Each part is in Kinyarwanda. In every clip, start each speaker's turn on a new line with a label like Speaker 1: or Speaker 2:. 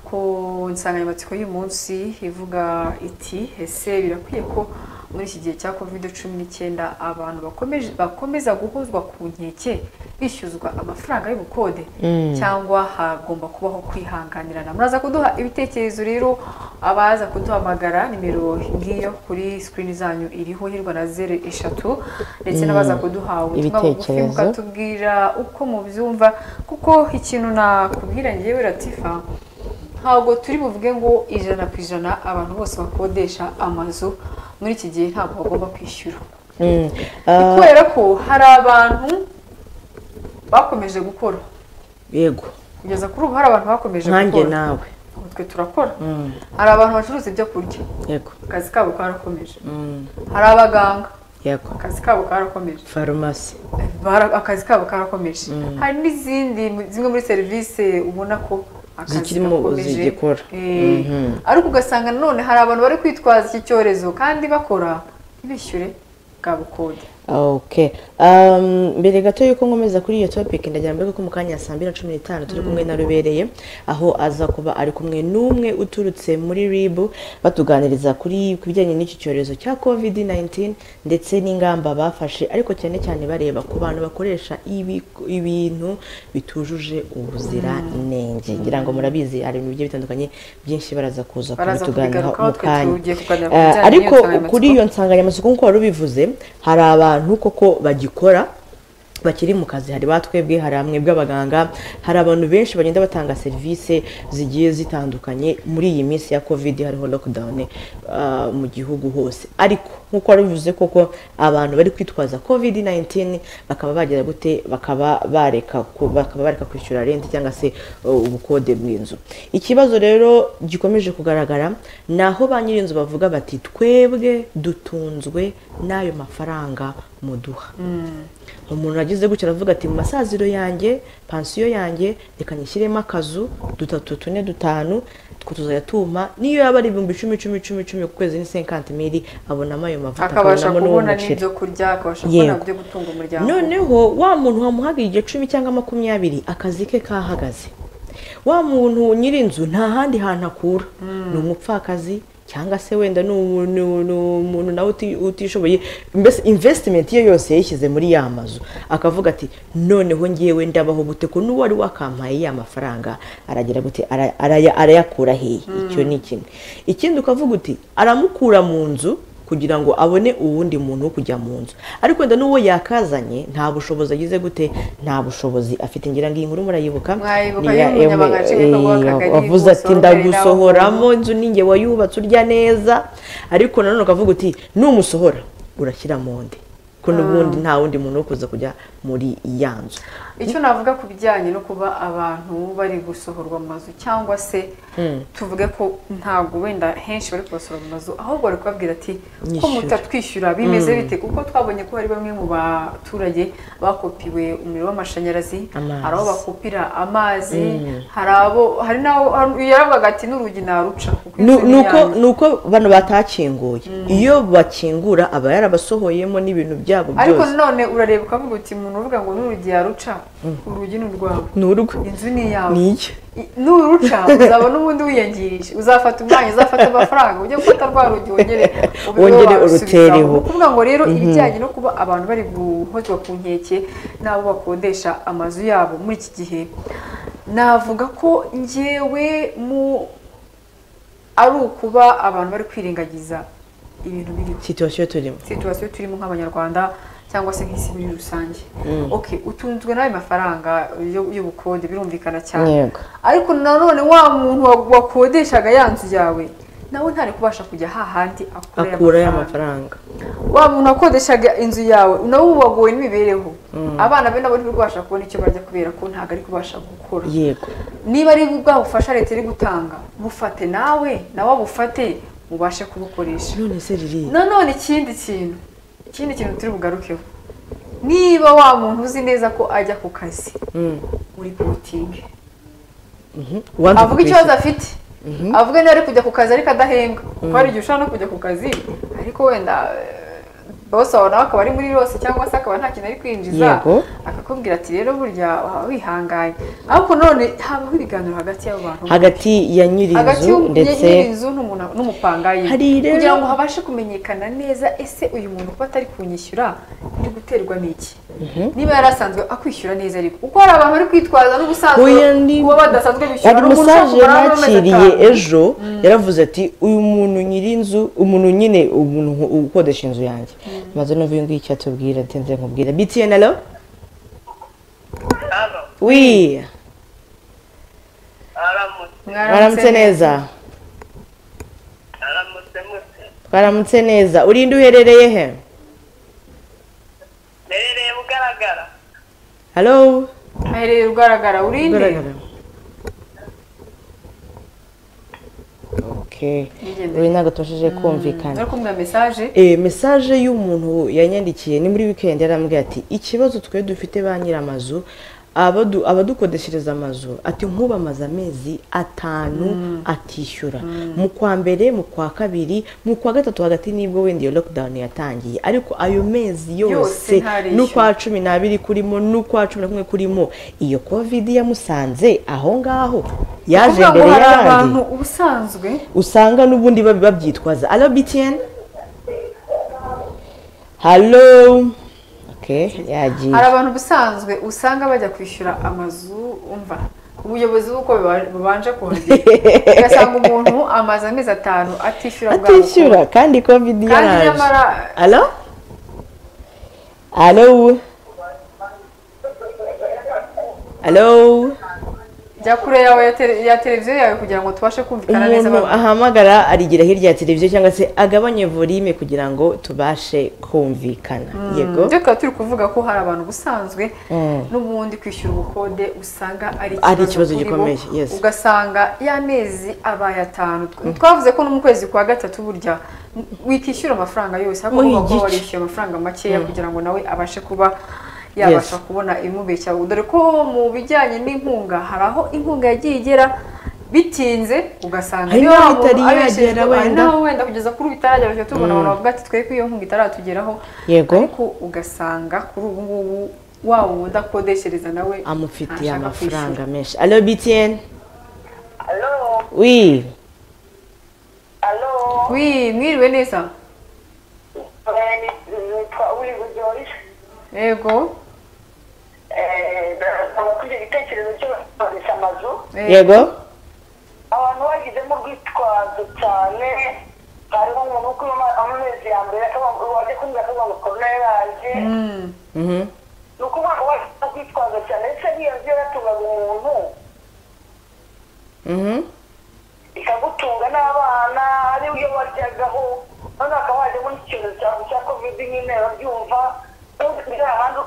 Speaker 1: ku insanganyamatsiko y'umunsi ivuga iti ese birakwiye ko muri iki gihe cya covid cumi n'icyenda abantu bakomeje bakomeza guhuzwa ku nkeke bishyuzwa amafaranga y'ubukode cyangwa hagomba kubaho kwihanganirana muraza kuduha ibitekerezo rero abaza kuduhamagara nimero ngiyo kuri sikirini zanyu iriho hirwa na zeru eshatu ndetse n'abaza kuduha ubutumwa bugufi
Speaker 2: Ibitekerezo.
Speaker 1: mukatubwira uko mubyumva kuko ikintu nakubwira ngewe ratifa ntabwo turi buvuge ngo ijana ku ijana abantu bose bakodesha amazu muri iki gihe ntabwo bagomba kwishyura
Speaker 2: Mm. Ah,
Speaker 1: kubera ko hari abantu bakomeje gukora
Speaker 2: yego
Speaker 1: kugeza kuri ubu hari abantu bakomeje
Speaker 2: nkanjye
Speaker 1: gukora
Speaker 2: nawe
Speaker 1: ubu twe turakora
Speaker 2: Mm,
Speaker 1: hari abantu bacuruza ibyo kurya
Speaker 2: yego
Speaker 1: akazi kabo karakomeje
Speaker 2: Mm,
Speaker 1: hari abaganga
Speaker 2: yego
Speaker 1: akazi kabo karakomeje
Speaker 2: farumasi
Speaker 1: Bara- akazi kabo karakomeje hari n'izindi zimwe muri serivisi ubona ko akazi
Speaker 2: Zikirimo
Speaker 1: gakomeje.
Speaker 2: zigikora.
Speaker 1: Eh,
Speaker 2: Mhm.
Speaker 1: ariko ugasanga nanone hari abantu bari kwitwaza iki cyorezo kandi bakora bishyure bwa bukode
Speaker 2: ok Um, mbere gato yuko nkomeza kuri iyo topic ndagira mbega ko mu kanya saa mbiri na cumi n'itanu turi kumwe na rubereye aho aza kuba ari kumwe n'umwe uturutse muri rib batuganiriza kuri ku bijyanye n'iki cyorezo cya covid 19 ndetse n'ingamba bafashe ariko cyane cyane bareba ku bantu bakoresha ibi- ibintu bitujuje ubuziranenge ngira ngo murabizi hari ibintu bigiye bitandukanye byinshi baraza kuza
Speaker 1: Baraza
Speaker 2: kubituganiraho
Speaker 1: kubigarukaho,
Speaker 2: mu
Speaker 1: twe
Speaker 2: kanya
Speaker 1: tugiye kuganira ku
Speaker 2: Eh,
Speaker 1: bijyanye
Speaker 2: ariko
Speaker 1: n'iyo nsanganyamatsiko.
Speaker 2: kuri iyo iyo nsanganyamatsiko nk'uko wari ubivuze hari abantu koko bagikora bakiri mu kazi hari batwebwe hari amwe bw'abaganga hari abantu benshi bagenda batanga serivisi zigiye zitandukanye muri iyi minsi ya covid hariho lockdown ah, mu gihugu hose ariko nk'uko wari ubivuze koko abantu bari kwitwaza covid 19 bakaba bagira gute bakaba bareka ku- bakaba bareka kwishyura renti cyangwa se uh, ubukode bw'inzu ikibazo rero gikomeje kugaragara ni aho ba nyir'inzu bavuga bati twebwe dutunzwe n'ayo mafaranga muduha umuntu agize gutya aravuga ati mu masaziro yanjye pansiyo yanjye reka nyishyiremo akazu dutatu tune dutanu two tuzajya tuma niyo yaba ari ibihumbi icumi icumi icumi icumi ku kwezi ni senkanti mili abonamo ayo mavuta
Speaker 1: akabasha
Speaker 2: akabonamo n'uwo
Speaker 1: kubona
Speaker 2: muceri.
Speaker 1: n'ibyo kurya akabasha kubona
Speaker 2: Yego.
Speaker 1: ibyo gutunga umuryango
Speaker 2: noneho wa muntu wamuhaga igicumi cyangwa makumyabiri akazi ke kahagaze wa muntu nyir'inzu nta handi hantu akura ni umupfakazi cyangwa se wenda ni umu- ni u- ni umuntu nawe uti- utishoboye mbese invesitimenti ye yose yayishyize muri ya mazu akavuga ati noneho ngewe ndabaho gute ko n'uwari wakampaye ya mafaranga aragira gute Ara- araya- arayakura hehe icyo ni kimwe ikindi ukavuga uti aramukura mu nzu kugira ngo abone uwundi muntu wo kujya mu nzu ariko wenda n'uwo yakazanye nta bushobozi agize gute nta bushobozi afite ngira ngo iyi nkuru murayibuka
Speaker 1: Mwayibuka
Speaker 2: Ni iya
Speaker 1: y'umunyamabanga
Speaker 2: M-
Speaker 1: nshingwabikorwa w'akagari
Speaker 2: eh, wavuze ati
Speaker 1: Busoroberi
Speaker 2: ndagusohoramo inzu ninjye wayubatse urya neza ariko nanone ukavuga uti numusohora urashyira mu ndi ko n'ubundi nta wundi muntu wo kuza kujya muri ya nzu
Speaker 1: icyo navuga ku bijyanye no kuba abantu bari gusohorwa mu mazu cyangwa se tuvuge ko ntabwo wenda henshi bari kubasohora mu mazu ahubwo bari kubabwira ati ko
Speaker 2: Nyishyura."
Speaker 1: mutatwishyura bimeze bite kuko twabonye ko hari bamwe mu baturage bakopiwe umuriro w'amashanyarazi
Speaker 2: Amazi.
Speaker 1: hari aho bakupira amazi hari abo hari n'aho hari- yaravugaga ati n'urugi naruca kuko
Speaker 2: Nu-
Speaker 1: inzu ni
Speaker 2: nuko
Speaker 1: iyanyu."
Speaker 2: nuko bano batakinguye iyo bakingura aba yarabasohoyemo n'ibintu byabo
Speaker 1: ariko
Speaker 2: byose
Speaker 1: none urareba ukavuga uti umuntu uvuga ngo n'urugi yaruca urugi ni urwawe
Speaker 2: ni urwe
Speaker 1: inzu ni iyawe
Speaker 2: ni iki
Speaker 1: I- nuruca uzabona ubundi wiyangirije uzafata umwanya uzafata amafaranga ujye gufata rwa rugi wongere ubibe
Speaker 2: Wongere
Speaker 1: wasubizaho.
Speaker 2: urutereho.
Speaker 1: Ni ukuvuga ngo rero ibijyanye no kuba abantu bari guhozwa ku nkeke n'abo bakodesha amazu yabo muri iki gihe navuga ko ngewe mu ari ukuba abantu bari kwirengagiza ibintu biriho
Speaker 2: situwasiyo turimo
Speaker 1: situwasiyo turimo nk'abanyarwanda cyangwa se nk'isi muri rusange okay utunzwe n'ayo mafaranga yo- y'ubukode birumvikana cyane
Speaker 2: Yego.
Speaker 1: ariko nanone wa muntu wa- wakodeshaga ya nzu yawe nawe ntari kubasha kujya hahandi
Speaker 2: akura
Speaker 1: ya
Speaker 2: ya
Speaker 1: mafaranga
Speaker 2: mafaranga
Speaker 1: wa muntu wakodeshaga inzu yawe nawe ubu wagowe n'imibereho abana be nabo ntibibasha kubona icyo barya kubera ko ntabwo ari kubasha gukora
Speaker 2: yego
Speaker 1: niba ari bwa bufasha leta iri gutanga bufate nawe nawe abufate mubashe kubukoresha
Speaker 2: none se riri
Speaker 1: nanone ikindi kintu ikindi kintu turi bugarukeho niba wa muntu uzi neza ko ajya ku kazi muri porotingi avuga ikibazo afite avuga niba ari kujya ku kazi ariko adahembwa kuko hari igihe ushobora no kujya ku kazi ariko wenda eh, bosi wawe nawe akaba ari muri yose cyangwa se akaba nta kintu ari kwinjiza
Speaker 2: Yego.
Speaker 1: aka- akubwira ati rero burya waba wihanganye ariko none habaho ibiganiro hagati y'abo bantu
Speaker 2: hagati ya nyiri
Speaker 1: hagati
Speaker 2: inzu ndetse
Speaker 1: y'inzu n'umuntu- n'umupangayi
Speaker 2: Hari rero-
Speaker 1: kugira ngo habashe kumenyekana neza ese uyu muntu kuba atari kunyishyura ndi guterwa n'iki niba yari asanzwe akwishyura neza ariko uko hari abantu bari kwitwaza n'ubusanzwe
Speaker 2: Oya, ndi-
Speaker 1: kuba badasanzwe bishyura
Speaker 2: hari
Speaker 1: n'umuntu ushaka
Speaker 2: umusaje
Speaker 1: kugura n'amezi
Speaker 2: nakiriye
Speaker 1: atanu.
Speaker 2: ejo yaravuze ati uyu muntu nyiri inzu umuntu nyine umuntu ukodesha inzu yanjye maze no uyu nguyu icyo atubwira ntinze nkubwira btn alo
Speaker 3: Halo,
Speaker 2: wi
Speaker 3: aramutse,
Speaker 2: mwaramutse neza
Speaker 3: aramutse mutse.
Speaker 2: twaramutse neza urinde uherereye he
Speaker 3: Nerereye bugaragara.
Speaker 2: halo
Speaker 1: ahereye rugaragara urinde
Speaker 2: ugaragara okay
Speaker 1: Nigende.
Speaker 2: uri ntabwo tubashije kumvikana
Speaker 1: ariko mbwa mesaje
Speaker 2: Eh, mesaje y'umuntu yanyandikiye ni muri weekend yarambwiye ati ikibazo twe dufite ba nyir'amazu abadu- abadukodeshereza amazu ati nk'ubu amaze amezi atanu atishyura mu kwa mbere mu kwa kabiri mu kwa gatatu hagati nibwo wenda iyo lockdown yatangiye ariko ayo mezi yose
Speaker 1: ntarishyura.
Speaker 2: n'ukwa cumi n'abiri kurimo n'ukwa cumi na kumwe kurimo iyo covid yamusanze aho ngaho yaje
Speaker 1: kuvuga ngo
Speaker 2: mbere
Speaker 1: hari abantu
Speaker 2: y'abandi
Speaker 1: ubusanzwe
Speaker 2: usanga n'ubundi bab- babyitwaza alo btn halo okay yagiye
Speaker 1: hari abantu ubusanzwe usanga bajya kwishyura amazu umva ubuyobozi bw'uko biba- bubanje kuhagera ugasanga umuntu amaze amezi atanu atishyura bwa
Speaker 2: atishyura kandi covid
Speaker 1: bukungu. kandi
Speaker 2: yaraje
Speaker 1: nyamara
Speaker 2: alo alo alo
Speaker 1: jya kure yawe ya tele- ya televiziyo yawe kugira ngo tubashe kumvikana neza
Speaker 2: umuntu
Speaker 1: abantu.
Speaker 2: ahamagara arigira hirya ya televiziyo cyangwa se agabanye volume kugira ngo tubashe kumvikana yego
Speaker 1: ibyo tukaba turi kuvuga ko hari abantu ubusanzwe
Speaker 2: Mm.
Speaker 1: n'ubundi kwishyura ubukode usanga ari
Speaker 2: Ari ikibazo
Speaker 1: kuri bo,
Speaker 2: gikomeye, yes.
Speaker 1: ugasanga y'amezi abaye atanu Tw- twavuze ko no mu kwezi kwa gatatu burya n- wikishyura amafaranga yose ariko
Speaker 2: Muhe
Speaker 1: ugomba kuba
Speaker 2: igice.
Speaker 1: warishyuye amafaranga makeya kugira ngo nawe abashe kuba yabasha kubona imubeshya dore ko mu bijyanye n'inkunga hari aho inkunga yagiye igera bitinze ugasanga
Speaker 2: Hari
Speaker 1: niyo
Speaker 2: n'aho
Speaker 1: wa muntu
Speaker 2: itari
Speaker 1: abeshyejwe,
Speaker 2: yagera
Speaker 1: hari
Speaker 2: wenda.
Speaker 1: n'aho wenda kugeza kuri ubu itaragera tujya tubona abantu bavuga ati twebwe iyo nkunga itaratugeraho
Speaker 2: Yego.
Speaker 1: ariko ugasanga kuri ubu ngubu wa wundi akodeshereza nawe
Speaker 2: amufitiye
Speaker 1: ntashaka
Speaker 2: amafaranga menshi alo btn
Speaker 3: Halo,
Speaker 2: wi
Speaker 3: halo.
Speaker 1: kwishyura. Wi, mwiriwe neza
Speaker 3: Eh, ni- Nitwa Uwigu George.
Speaker 1: yego
Speaker 3: Eh, ndasaba kugira igitekerezo cyo gukoresha amazu.
Speaker 1: Eh,
Speaker 2: yego
Speaker 3: Abantu bagizemo urwitwazo cyane. Hariho umuntu wo kuba amezi ya mbere akavuga- wajya kumbwira akavuga ngo corona yaraje.
Speaker 1: Mm.
Speaker 2: Mhm.
Speaker 3: Ni ukuvuga ngo waje urwitwazo cyane. Ese n'iyo nzu yaratungaga umuntu,
Speaker 2: Mhm.
Speaker 3: ikagutunga n'abana ari yo waryagaho noneho hakaba hajemo n'icyorezo cya cya covid nyine babyumva uriya ahandi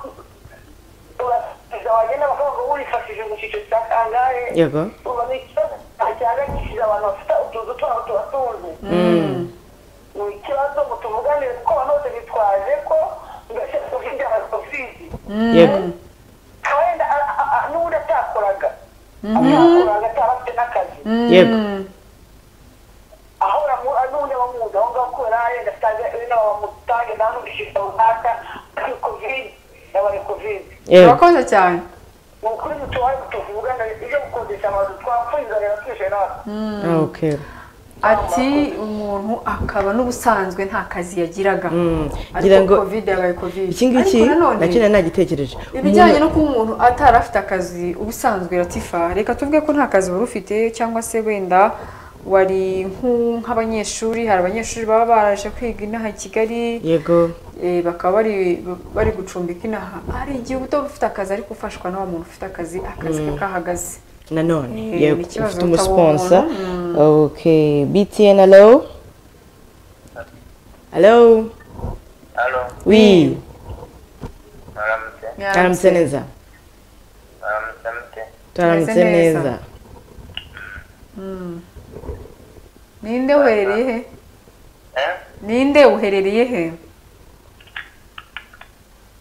Speaker 3: urasiza wagenda bakavuga ngo wifashije mu cyiciro cya kangahe
Speaker 2: yego
Speaker 3: uba ni ikibazo cyane gisize abantu bafite utuzu twabo tubatunze ni ikibazo ngo tuvuganire kuko abantu bose bitwaje ko mbese covid ya covid
Speaker 2: yego
Speaker 3: wenda a- a- a- n'ubundi atakoraga atakoraga atarafite n'akazi
Speaker 2: yego
Speaker 1: Mm.
Speaker 3: ahora n'ubundi bamuzi aho ngaho kubera yenda atange n'aba bamutange nta n'ubwishingizi runaka ari kovide yabaye kovide
Speaker 2: yego
Speaker 1: urakoze cyane
Speaker 3: ni ukuri mutubaye tuvugana ibyo gukodesha amazu twapfuye inzara twishe natwe
Speaker 2: Ah, okay
Speaker 1: ati umuntu akaba n'ubusanzwe nta kazi yagiraga
Speaker 2: Mm. Ngira
Speaker 1: ariko
Speaker 2: ngo-
Speaker 1: covid yabaye covid
Speaker 2: iki ngiki
Speaker 1: Ariko nanone,
Speaker 2: nacyo nari nagitekereje
Speaker 1: ibijyanye no kuba umuntu atari afite akazi ubusanzwe ratifa reka tuvuge ko nta kazi wari ufite cyangwa se wenda wari nk'u- nk'abanyeshuri hari abanyeshuri baba baraje kwiga inaha i kigali
Speaker 2: yego
Speaker 1: eh, bakaba bari bari gucumbika inaha hari igihe uba ufite akazi ariko ufashwa na wa muntu ufite akazi akazi ke kahagaze
Speaker 2: nanone
Speaker 1: Eh,
Speaker 2: yego
Speaker 1: ikibazo
Speaker 2: ufite
Speaker 1: utaba
Speaker 2: umusponsa
Speaker 1: umuntu.
Speaker 2: okay btn alo alo
Speaker 4: Halo,
Speaker 2: wi
Speaker 4: mwaramutse,
Speaker 2: twaramutse neza
Speaker 4: mwaramutse mute,
Speaker 2: twaramutse
Speaker 1: Tumeze neza.
Speaker 2: neza
Speaker 1: ninde uherereye he
Speaker 4: eh?
Speaker 1: ninde uherereye he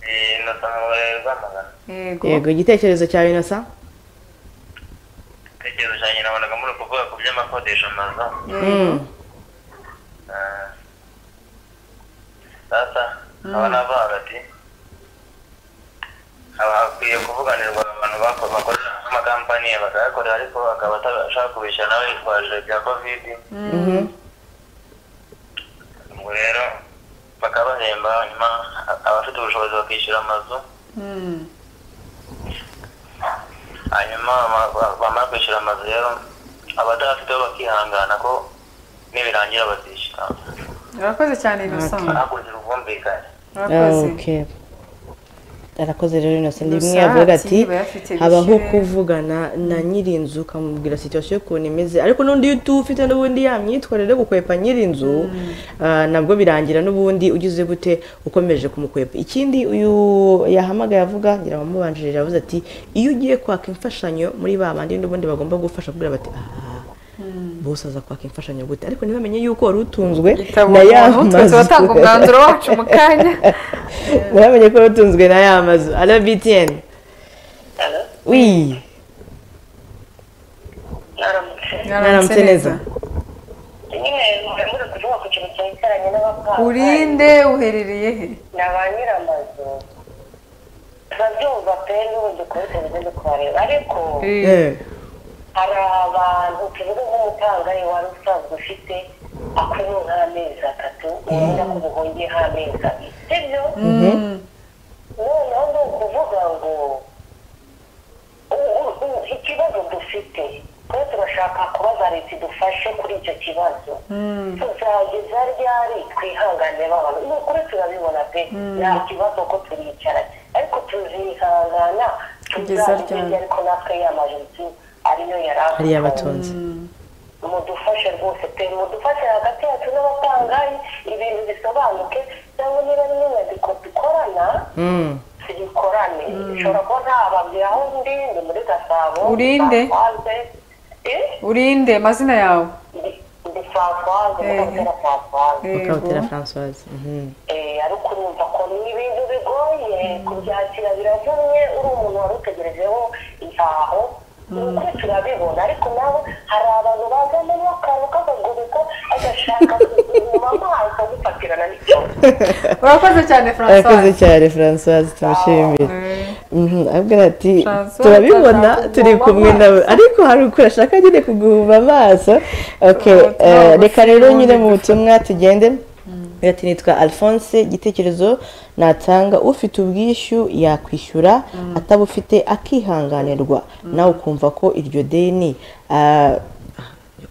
Speaker 4: Ni Innocent Rwamagana.
Speaker 1: yego
Speaker 2: yego igitekerezo cyawe inosa
Speaker 4: Igitekerezo cyanjye nabonaga muri kuvuga ku by'amakodesha amazu.
Speaker 1: yego
Speaker 4: eh, Sasa nkaba navuga hagati haba hakwiye kuvuganirwa abantu bako- bakorera amakampani bakayakorera ariko akaba atashaka kubishyura nawe yitwaje bya kovidi ubwo rero bakabahemba hanyuma a- abafite ubushobozi bakishyura amazu
Speaker 1: Mm.
Speaker 4: hanyuma bama- ba- bamara kwishyura amazu rero abatarafiteho bakihangana ko nibirangira bazishyura
Speaker 1: urakoze cyane innocent
Speaker 4: hakurikira ubwumvikane
Speaker 1: urakoze
Speaker 2: Okay. arakoze rero innocent
Speaker 1: Innocent
Speaker 2: rimwe yavuga ati
Speaker 1: aba yafite
Speaker 2: habaho
Speaker 1: bishyure."
Speaker 2: kuvugana na nyiri inzu ukamubwira situation y'ukuntu imeze ariko n'undi iyo utufite n'ubundi ya myitwarire yo gukwepa nyiri inzu ah, nabwo birangira n'ubundi ugize gute ukomeje kumukwepa ikindi uyu yahamagaye avuga ngira ngo mubanjirije yavuze ati iyo ugiye kwaka imfashanyo muri ba bandi n'ubundi bagomba gufasha kugira bati "Ah, bose aza kwaka imfashanyo gute ariko ntibamenye yuko wari utunzwe na
Speaker 1: itabona
Speaker 2: ya
Speaker 1: umuntu twe
Speaker 2: mazu."
Speaker 1: turatanga umwanzuro wacu mu kanya
Speaker 2: muramenye ko yatunzwe na ya mazu ara btn wi
Speaker 3: mwaramutse
Speaker 2: mwaramutse neza
Speaker 3: nyine muri kuvuga ku kintu cyerekeranye n'abapangayi
Speaker 1: urinde uherereye he
Speaker 3: ni ba nyiramazu babyumva pe n'ubundi kuri televiziyo kubareba ariko
Speaker 1: Eh,
Speaker 3: hari abantu tuvuga nk'umupangayi wari usanzwe ufite akurimo nk'amezi atatu ubona ko ubuhungiye nk'amezi abiri sibyo
Speaker 1: mm,
Speaker 3: noneho ni ukuvuga ngo u- u- u- ikibazo dufite twe turashaka kubaza leta idufashe kuri icyo kibazo
Speaker 1: mm.
Speaker 3: tuzageza ryari twihanganire babantu ni ukuri turabibona pe nta kibazo ko turicara ariko tuzihangana
Speaker 1: Kugeza
Speaker 3: tuzabigeza
Speaker 1: ryari?
Speaker 3: ariko natwe yamajoriti ariyo yari
Speaker 2: hariya
Speaker 3: afite
Speaker 2: batunze
Speaker 3: mudufashe rwose pe mudufashe hagati yacu n'abapangayi ibintu bisobanuke cyangwa niba ari n'inyandiko dukorana
Speaker 2: Mm.
Speaker 3: tuyikorane ishobora kuba ntababwira aho ndi ni muri gasabo
Speaker 1: Urinde.
Speaker 3: Françoise. Eh?
Speaker 1: urinde amazina yawe
Speaker 3: Ndi- ndi Françoise,
Speaker 1: Eh.
Speaker 3: Mukabutera Françoise.
Speaker 2: ukabutera
Speaker 1: Yego.
Speaker 2: francoise Mhm.
Speaker 3: Eh, ariko urumva ko ni ibintu bigoye kubyakira biravunye uri umuntu wari utegerejeho ihaho ni ukuri turabibona ariko nabo hari abantu bazamo n'akantu k'akaguriko agashaka kuzuma amaso gufatirana n'ikibazo
Speaker 1: urakoze cyane
Speaker 2: arakoze
Speaker 1: francois
Speaker 2: cyane francoise tumushimire
Speaker 1: Eh,
Speaker 2: Mhm, avuga ati
Speaker 1: Francoise
Speaker 2: turabibona
Speaker 1: ashaka
Speaker 2: turi
Speaker 1: kuguma
Speaker 2: kumwe nawe
Speaker 1: amaso."
Speaker 2: ariko hari ukuri ashaka nyine kuguhuma amaso Okay,
Speaker 1: Ubutumwa
Speaker 2: eh,
Speaker 1: bugufi
Speaker 2: reka rero
Speaker 1: n'ubundi
Speaker 2: nyine mu
Speaker 1: dufite.
Speaker 2: butumwa tugende Agira ati nitwa alphonse igitekerezo natanga ufite ubwishyu yakwishyura atabufite akihanganirwa nawe ukumva ko iryo deni ah,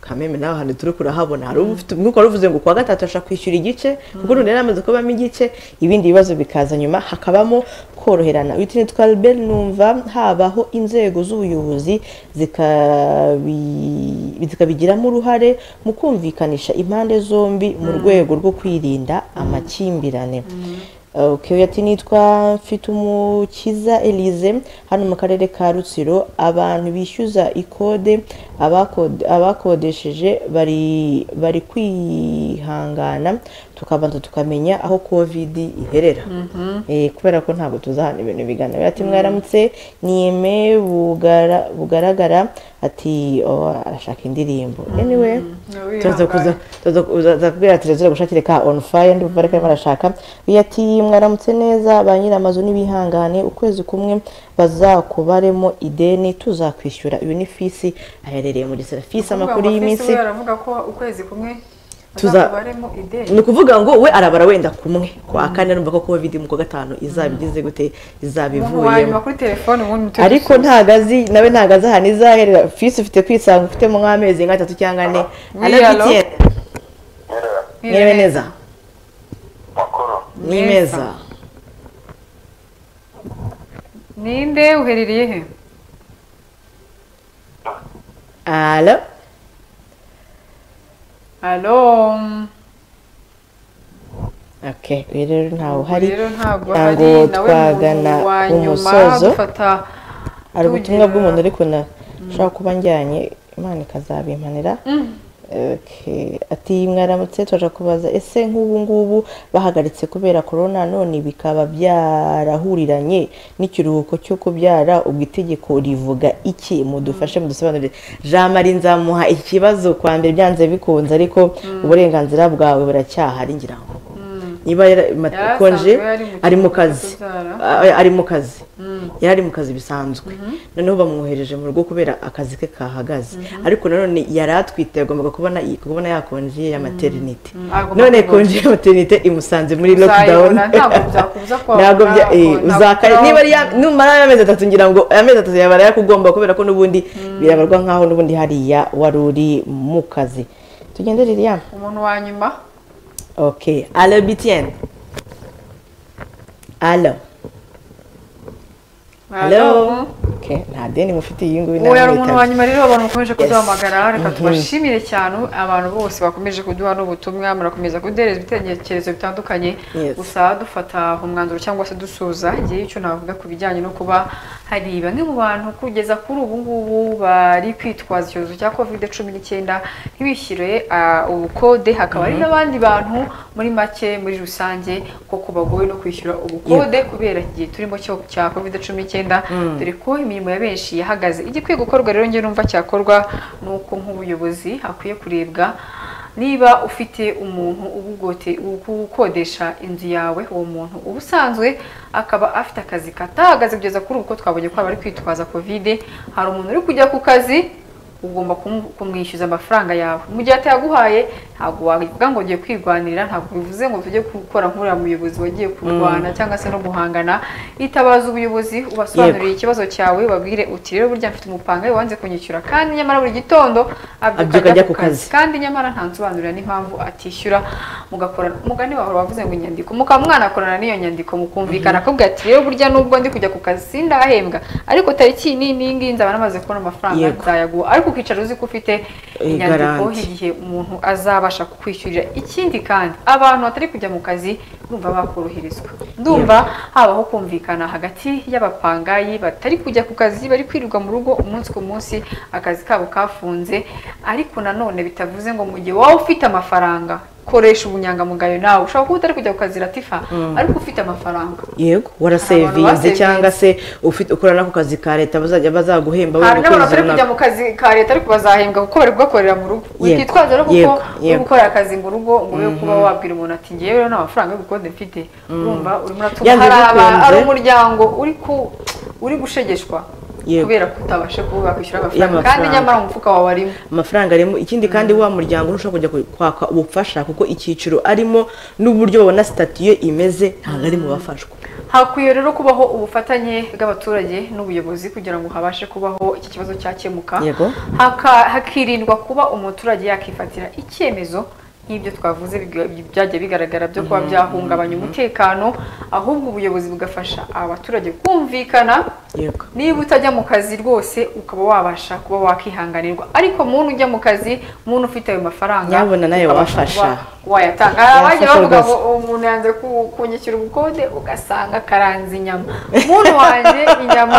Speaker 2: kameme nawe ahantu turi kurahabona hari ufite umwuka wari uvuze ngo kuwa gatatu ashaka kwishyura igice kuko urundi yari amaze kubamo igice ibindi bibazo bikaza nyuma hakabamo koroherana uyu nitwa albert numva habaho inzego z'ubuyobozi zikabi- zikabigiramo uruhare mu kumvikanisha impande zombi mu rwego rwo kwirinda amakimbirane Okay, uyu ati nitwa Mfitumukiza Elise hano mu karere ka Rutsiro abantu bishyuza ikode abakode- abakodesheje bari bari kwihangana tukabanza tukamenya aho covid iherera Eh, kubera ko ntabwo tuzahana ibintu bigana uyu ati mwaramutse niyeme Bugara- bugaragara ati oh, arashaka indirimbo anyway
Speaker 1: nawe
Speaker 2: tuza
Speaker 1: wihangane.
Speaker 2: kuza tuza kuza tuza kubwira ati tuzajya gushakire ka on fire ndumva ariko arimo arashaka uyu ati mwaramutse neza ba nyiramazu n'ibihangane ukwezi kumwe bazakubaremo ideni tuzakwishyura uyu ni fisi aherereye mu gisera fisi
Speaker 1: Kuvuga
Speaker 2: amakuru
Speaker 1: ngo
Speaker 2: y'iminsi
Speaker 1: Fisi we aravuga ko ukwezi kumwe
Speaker 2: Tuza-
Speaker 1: tuzakubaremo ideni
Speaker 2: ni ukuvuga ngo we arabara wenda kumwe kwa kane arumva ko covid mu kwa gatanu izaba igize gute izaba
Speaker 1: umuntu wanyuma
Speaker 2: ivuyemo
Speaker 1: kuri telefone ubundi mutuye
Speaker 2: ariko ntago azi nawe ntago azi ahantu izaherera fisi ufite kwisanga ufitemo nk'amezi nk'atatu cyangwa ane
Speaker 1: Oui, allô?
Speaker 2: anabitiye
Speaker 4: rero
Speaker 2: mwerewe neza
Speaker 4: makuru
Speaker 2: ni meza
Speaker 1: ninde uherereye he
Speaker 2: Alo?
Speaker 1: alo
Speaker 2: Okay, uyu rero ntawe uhari
Speaker 1: rero ntabwo
Speaker 2: ntabwo
Speaker 1: hari nawe
Speaker 2: twagana
Speaker 1: muntu wa nyuma
Speaker 2: umusozo
Speaker 1: dufata
Speaker 2: hari ubutumwa
Speaker 1: tugira-
Speaker 2: bw'umuntu ariko nashobora kuba njyanye imana ikazabimpanira Okay, ati mwaramutse turaje kubaza ese nk'ubu ngubu bahagaritse kubera korona none bikaba byarahuriranye n'ikiruhuko cyo kubyara ubwo itegeko rivuga iki mudufashe mudusobanurire jean marie nzamuha ikibazo kwa mbere byanze bikunze ariko uburenganzira bwawe buracyahari ngira ngo niba yarakonje ari mu kazi Ah, ari mu kazi yari ari mu kazi bisanzwe noneho bamwohereje mu rugo kubera akazi ke kahagaze ariko nanone yari atwite yagombaga kubona kubona yakonje ya materinite
Speaker 1: agomba
Speaker 2: none
Speaker 1: kubona.
Speaker 2: konje ya materinite imusanze muri lockdown
Speaker 1: Uzayibona, ntabwo byakubuza ko
Speaker 2: ntabwo bya
Speaker 1: wabona,
Speaker 2: eh,
Speaker 1: ntabwo
Speaker 2: uzakare
Speaker 1: wabona.
Speaker 2: niba ari ya- numara y'amezi atatu ngira ngo amezi atatu yaba yakugomba kubera ko n'ubundi birabarwa nkaho n'ubundi hariya wari uri mu kazi tugende ririya
Speaker 1: umuntu wa nyuma
Speaker 2: Ok. Allô, Bitienne. Allô. Allô. Ok. Nta deni mufite iyi nguyu
Speaker 1: uwo yari umuntu wa
Speaker 2: namwitaga.
Speaker 1: nyuma rero abantu bakomeje kuduhamagara reka
Speaker 2: Mhm.
Speaker 1: tubashimire cyane abantu bose bakomeje kuduha n'ubutumwa murakomeza kuduhereza ibitekerezo bitandukanye
Speaker 2: Yes.
Speaker 1: gusa dufata umwanzuro cyangwa se dusuza igihe icyo navuga ku bijyanye no kuba hari bamwe mu bantu kugeza kuri ubu ngubu bari kwitwaza icyorezo cya kovide cumi n'icyenda ntibishyure ah, ubukode hakaba hari n'abandi bantu muri make muri rusange koko bagowe no kwishyura ubukode kubera iki gihe turimo cyo cya kovide cumi n'icyenda dore ko imirimo ya benshi yahagaze igikwiye gukorwa rero njye numva cyakorwa ni uko nk'ubuyobozi hakwiye kurebwa niba ufite umuntu ubugote- ugukodesha inzu yawe uwo muntu uba usanzwe akaba afite akazi katahagaze kugeza kuri ubu ko twabonye ko bari kwitwaza kovide hari umuntu uri kujya ku kazi ugomba kumu- kumwishyuza amafaranga yawe mu gihe atayaguhaye ntabwo wabivuga ngo ugiye kwirwanira ntabwo bivuze ngo tujye gukora nk'uriya muyobozi wagiye kurwana cyangwa se no guhangana itabaza ubuyobozi ubasobanurire ikibazo cyawe babwire uti rero burya mfite umupanga we wanze kunyishyura kandi nyamara buri gitondo abyuka ajya ku kazi kandi nyamara nta nsobanurira n'impamvu atishyura mugakorana umugani wawe wavuze ngo inyandiko mukaba mwanakorana n'iyo nyandiko mukumvikana akabwira ati rero burya nubwo ndi kujya ku kazi sindahembwa ariko tariki ni iyi ngiyi nzaba namaze kubona amafaranga
Speaker 2: Yego.
Speaker 1: nzayaguha ariko ukicara uzi ko ufite
Speaker 2: Eh,
Speaker 1: inyandiko
Speaker 2: garanti.
Speaker 1: igihe umuntu azabasha kukwishyurira ikindi kandi abantu batari kujya mu kazi ndumva bakoroherezwa ndumva habaho kumvikana hagati y'abapangayi batari kujya ku kazi bari kwirirwa mu rugo umunsi ku munsi akazi kabo kafunze ariko nanone bitavuze ngo mu gihe waba ufite amafaranga koresha ubunyangamugayo nawe ushobora kuba utari kujya ku kazi ratifa ariko ufite amafaranga
Speaker 2: Yego,
Speaker 1: basevinze.
Speaker 2: warasevinze cyangwa se ufite ukora nako kazi ka leta bazajya bazaguhemba
Speaker 1: hari
Speaker 2: wenda
Speaker 1: n'abantu
Speaker 2: ukwezi
Speaker 1: batari kujya
Speaker 2: runaka.
Speaker 1: mu kazi ka leta ariko bazahembwa kuko bari gukorera mu rugo
Speaker 2: Yego,
Speaker 1: witwitwaza rero kuko
Speaker 2: yego,
Speaker 1: uri
Speaker 2: yego.
Speaker 1: gukora akazi mu rugo ngo ube kuba wabwira umuntu ati ngewe rero nta mafaranga yo gukode mfite urumva urimo uratuma
Speaker 2: Yanze
Speaker 1: hari aba-
Speaker 2: bikunze.
Speaker 1: hari umuryango uri ku uri gushegeshwa
Speaker 2: Yego.
Speaker 1: kubera ko utabashe kuba wakwishyura amafaranga
Speaker 2: Y'amafaranga.
Speaker 1: kandi nyamara mu mufuka wawe arimo
Speaker 2: amafaranga arimo ikindi kandi wa muryango ntushobora kujya ku- kwaka ubufasha kuko icyiciro arimo n'uburyo babona sitati ye imeze ntabwo ari mu bafashwa
Speaker 1: hakwiye rero kubaho ubufatanye bw'abaturage n'ubuyobozi kugira ngo habashe kubaho iki kibazo cyakemuka
Speaker 2: Yego.
Speaker 1: Haka- hakirindwa kuba umuturage yakifatira icyemezo nk'ibyo twavuze biga- byajya bigaragara byo kuba byahungabanya umutekano ahubwo ubuyobozi bugafasha abaturage kumvikana
Speaker 2: yego
Speaker 1: niba utajya mu kazi rwose ukaba wabasha kuba wakihanganirwa ariko muntu ujya mu kazi muntu ufite ayo mafaranga
Speaker 2: Nyabuna nayo
Speaker 1: ukabasha
Speaker 2: wafasha.
Speaker 1: kuba wayatanga hari abajya
Speaker 2: Yafasha
Speaker 1: bavuga ngo
Speaker 2: rwose.
Speaker 1: umuntu yanze ku- kunyishyura ubukode ugasanga akaranze inyama muntu wanjye inyama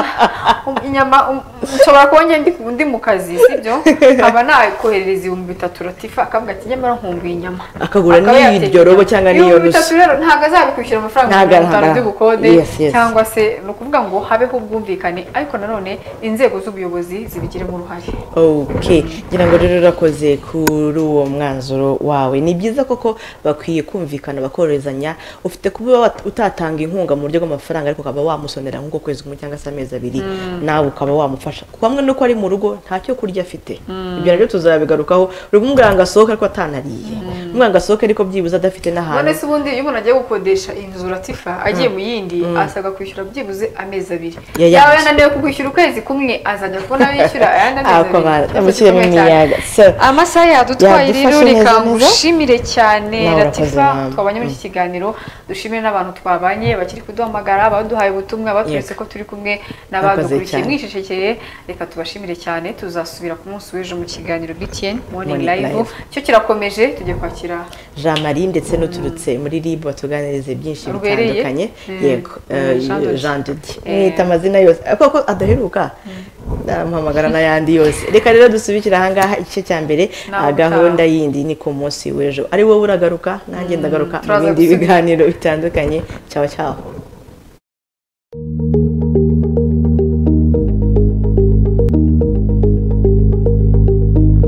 Speaker 1: um- inyama um- nshobora kuba njye ndi- ndi mu kazi sibyo nkaba nakoherereza ibihumbi bitatu ratifa akavuga ati nyamara nkumbuye inyama
Speaker 2: Akagura
Speaker 1: Akaba
Speaker 2: n'iryo
Speaker 1: yateka
Speaker 2: robo
Speaker 1: inyama.
Speaker 2: cyangwa n'iyo
Speaker 1: ibihumbi
Speaker 2: nusu.
Speaker 1: bitatu rero ntabwo azabikwishyura amafaranga
Speaker 2: Ntabwo-
Speaker 1: mirongo itanu
Speaker 2: ntabwo-
Speaker 1: by'ubukode
Speaker 2: Yes, yes.
Speaker 1: cyangwa cyangwa se ni ukuvuga ngo habeho ubwumvikane ariko nanone inzego z'ubuyobozi zibigiremo uruhare
Speaker 2: ok ngira ngo rero urakoze kuri uwo mwanzuro wawe ni byiza koko bakwiye kumvikana bakoroherezanya ufite kuba wat- utatanga inkunga mu buryo bw'amafaranga ariko ukaba wamusonera nk'uko kwezi kumwe cyangwa se amezi abiri nawe ukaba wamufasha ku hamwe nuko ari mu rugo ntacyo kurya afite ibyo nabyo tuzabigarukaho uri kumubwira ngo asohoke ariko atanariye umubwira ngo asohoke ariko byibuze adafite
Speaker 1: none
Speaker 2: n'ahantu
Speaker 1: se ubundi iyo umuntu agiye gukodesha inzu ratifa agiye mu yindi asabwa kwishyura byibuze amezi abiri
Speaker 2: Ya yandi.
Speaker 1: yaba yananiwe kugwishyura ukwezi kumwe azajya kubona yishyura ayandi amezi
Speaker 2: Ako
Speaker 1: abiri
Speaker 2: bana,
Speaker 1: Ikibazo
Speaker 2: mushyiremo
Speaker 1: gikomeye cyane.
Speaker 2: imiyaga. So,
Speaker 1: amasaha yadutwaye rero
Speaker 2: yadufashe neza
Speaker 1: reka
Speaker 2: neza.
Speaker 1: ngushimire cyane
Speaker 2: Nawe urakoze,
Speaker 1: ratifa
Speaker 2: mama.
Speaker 1: twabanye muri iki kiganiro dushimire n'abantu twabanye bakiri kuduhamagara abaduhaye ubutumwa baturetse
Speaker 2: Yego.
Speaker 1: ko turi kumwe
Speaker 2: Murakoze
Speaker 1: n'abadukurikiye
Speaker 2: cyane.
Speaker 1: mwicecekeye reka tubashimire cyane tuzasubira ku munsi w'ejo mu kiganiro btn morning
Speaker 2: Morning
Speaker 1: live
Speaker 2: Live.
Speaker 1: cyo kirakomeje tugiye kwakira
Speaker 2: jean marie ndetse n'uturutse muri rib batuganirize byinshi
Speaker 1: Rubereye?
Speaker 2: bitandukanye
Speaker 1: Mm.
Speaker 2: yego
Speaker 1: Mm,
Speaker 2: eh,
Speaker 1: Jean Dodi.
Speaker 2: jean dodi
Speaker 1: Eh.
Speaker 2: mwita amazina yose Eh, koko adaheruka namuhamagara n'ayandi yose reka rero dusubikire ahangaha igice cya mbere
Speaker 1: Naho
Speaker 2: ah,
Speaker 1: utaha.
Speaker 2: gahunda yindi ni ku munsi w'ejo ari wowe uragaruka nanjye ndagaruka mu
Speaker 1: turaza
Speaker 2: bindi
Speaker 1: gusubira.
Speaker 2: biganiro bitandukanye cyawe cyawe